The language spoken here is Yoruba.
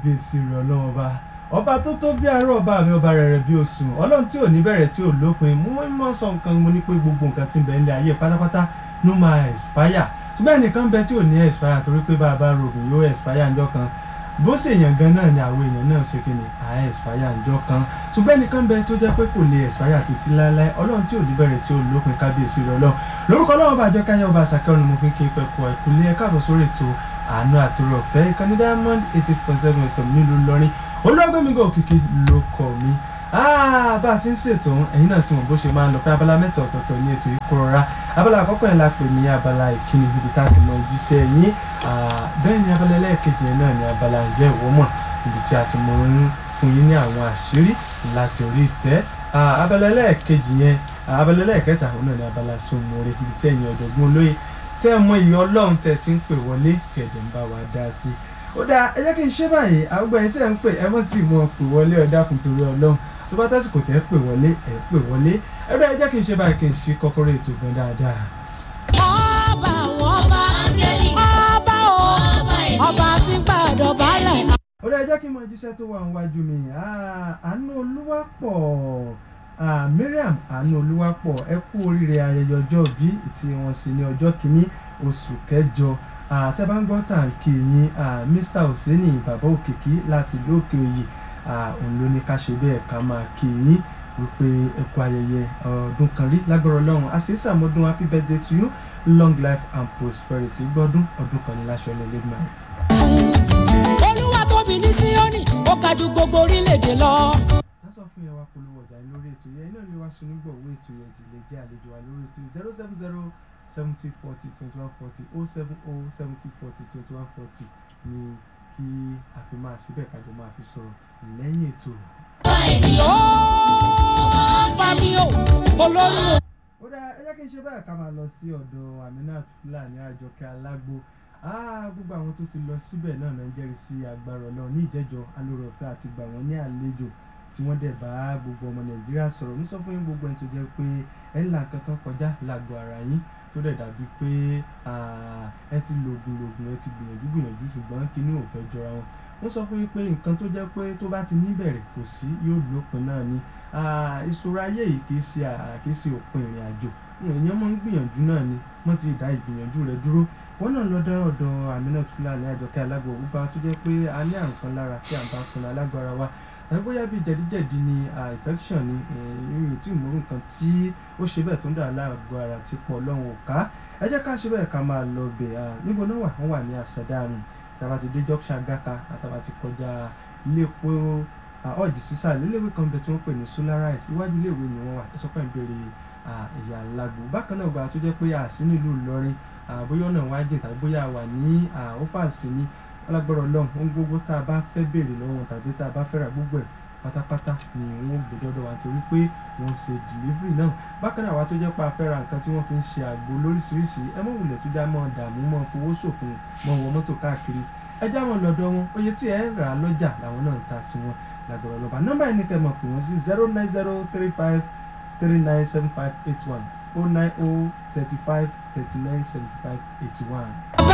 kábíyèsí rẹ ọlọ́run ọba ọba tó tó bí àárọ̀ ọba mi ọba rẹ̀ rẹ̀ bí oṣù ọlọ́run tí ò ní bẹ̀rẹ̀ tí ò lópin mú mọ́ sọ nǹkan mo ní pé gbogbo nǹkan tí ń bẹ nílé ayé pátápátá ló máa expire ṣùgbọ́n ẹnìkan bẹ tí ò ní expire torí pé bá a bá rògùn yóò expire ńjọ́ kan bó ṣe èèyàn gan náà ni àwọn èèyàn náà ṣe kíni à expire ńjọ́ kan ṣùgbọ́n ẹnìkan bẹ tó jẹ́ pé kò lè expire títí láéláé ọlọ́run tí ò ní bẹ̀rẹ̀ tí ò lópin kábíyèsí rẹ ọlọ́run lórúkọ ọlọ́run bá àjọkáyọ̀ ọba àṣàkẹ́rù ni mo fi ń kí pẹ̀kọ́ ẹ̀kúlé ẹ̀ káàbọ̀ sórí ètò àánú àtúrò ọ̀fẹ́ ìkànnì diamond eighty eight point seven fm nílùú Ìlọrin olúwàgbẹ́mígò òkìkí ló kọ̀ mí bá a ti ń ṣètò ẹ̀yin náà ti mọ̀ bó ṣe máa ń lọ pé abala mẹ́ta ọ̀tọ̀ọ̀tọ̀ ní ètò ìkórora abala àkọ́kọ́ yẹn la pè ní abala ìkíni ibi tá a ti mọ jíṣẹ́ yín bẹ́ẹ̀ ni abala ẹlẹ́ẹ̀kejì yẹn náà ní abala ǹjẹ́ ìwọ mọ̀ ibi tí a ti mọ ń fún yín ní àwọn àṣírí láti orí ìtẹ́ abala ẹlẹ́ẹ̀kejì yẹn abala ẹlẹ́ẹ̀kẹta òun náà ní abala sọmọre ibi tí ẹ̀yin ọ̀jọ̀gbọ́n olóye tẹ́ ẹ mọ ìyọ́ ọlọ́run tẹ́ ẹ ti ń pè wọlé tí ẹ̀dẹ̀ ń bá wa dá sí ó dáa ẹ jẹ́ kí n ṣe báyìí àgbẹ̀ yẹn tí ẹ̀ ń pè ẹ mọ̀ tí mo pè wọlé ọ̀dà fún torí ọlọ́run tó bá tásìkò tẹ́ pè wọlé ẹ̀ pè wọlé ẹ bẹ́ẹ̀ ẹ jẹ́ kí n ṣe báyìí kí n ṣe kọ́kọ́rọ́ ètò gan dáadáa. ọba àwọn ọba ọba o ọba tí gbàdọ̀ balẹ̀. ó dáa ẹ jẹ́ kí n mọ jíṣẹ́ tó wà níwájú mi àánú olúwapọ̀ Mariam àánú olúwapọ̀ ẹ kú oríire ayẹyẹ ọjọ́ bí tí wọ́n sì ní ọjọ́ kìíní oṣù kẹjọ tẹ́ bá ń gbọ́ tàǹkì yín Mr Oseni bàbá òkìkí láti lókè òyì òun ló ní ká ṣe bẹ́ẹ̀ ká máa kí yín wípé ẹ kú ayẹyẹ ọdún kan rí lágbára ọlọ́run a sì ń sàmọ́dún happy birthday to you long life and prosperity gbọ́dún ọdún kan ní láṣọ ilẹ̀ lẹ́gbẹ̀ẹ́ rẹ̀. olúwa tóbi ní síónì ó ga jù gbogbo orílẹ̀-èdè lọ. a sọ fún yẹn wá polówó ọjà yín lórí ètò yẹn iná ni wá sun nígbà owó ètò yẹn jìnlẹ̀ jẹ́ àlejò wa lórí ètò zero seven zero seventy forty twenty one forty oh seven oh seventy forty twenty one forty ni kí a fi máa síbẹ̀ kájọ máa fi sọ̀rọ̀ lẹ́yìn ètò. ó bá mi o olórí o. ó dáa ẹ jẹ́ kí n ṣe báyìí ká máa lọ sí ọ̀dọ̀ Aminat Fúlàní Àjọkẹ́ Alágbo gbogbo àwọn tó ti lọ síbẹ̀ náà náà ń jẹ́rìí sí agbára Ọlọ́run ní ìjẹ́jọ́ alóore ọ̀fẹ́ àti gbà wọ́n ní àlejò tí wọ́n dẹ̀ bá gbogbo ọmọ Nàìjíríà sọ̀rọ̀ ní sọ fún yín gbogbo ẹni tó jẹ́ pé ẹ̀ ń là kankan kọjá lágbo ara yín tó dẹ̀ dàbí pé ẹ ti lògùn lògùn ẹ ti gbìyànjú gbìyànjú ṣùgbọ́n kinní ò fẹ́ jọra wọn wọ́n sọ fún yín pé nǹkan tó jẹ́ pé tó bá ti níbẹ̀rẹ̀ kò sí yóò lópin náà ni ìṣòro ayé yìí kì í ṣe kì í ṣe òpin ìrìn àjò èèyàn máa ń gbìyànjú náà ni wọ́n ti dá ìgbìyànjú rẹ̀ dúró wọ́n náà lọ dá ọ̀dọ̀ Aminat Fúlàní Àjọkẹ́ Alágbo òwúpa tó jẹ́ pé a ní àrùn kan lára tí à ń bá fúnra lágbára wa tàbí bóyá bíi jẹ̀díjẹ̀dí ni infection ni ìrìn tí ìmọ̀rún kan tí ó ṣe bẹ́ẹ̀ tó ń dà láàgọ́ ara ti pọ̀ lọ́hùn òká ẹ jẹ́ ká ṣe bẹ́ẹ̀ ká máa lọ bẹ̀ níbo náà wà wọ́n wà ní àṣàdánù tàbá ti dé junction gaka àtàbá ti kọjá iléepo ọ̀jì sísà léléwé kan bẹ tí wọ́n pè ní solarise iwájú iléèwé ni wọ́n wà tó sọ́kàn ìbéèrè ìyá alágbó bákan náà gba tó jẹ́ pé àsí nílùú Ìlọrin bóyá ọ̀nà wájú tàbí bóyá wà ní ọ́fàsì ní alágbára ọlọ́run ohun gbogbo tá a bá fẹ́ béèrè lọ́wọ́ tàbí tá a bá fẹ́ ra gbogbo ẹ̀ pátápátá ni wọ́n gbé dọ́dọ̀ wa torí pé wọ́n ṣe delivery náà bákan náà àwa tó jẹ́ pé a fẹ́ ra nǹkan tí wọ́n fi ń ṣe àgbo lóríṣiríṣi ẹ mọ̀ wulẹ̀ tó já mọ́ dààmú mọ́ fowó ṣòfò mọ́ wọ mọ́tò káàkiri ẹ já wọn lọ́dọ̀ wọn oye tí ẹ rà á lọ́jà làwọn náà ń ta tiwọn lágbára ọlọ́ba nọ́mbà yìí ni kẹ́ mọ̀ pé wọ́n sí zero nine zero three five three nine seven five eight one oh nine oh thirty five thirty nine seventy five eighty one.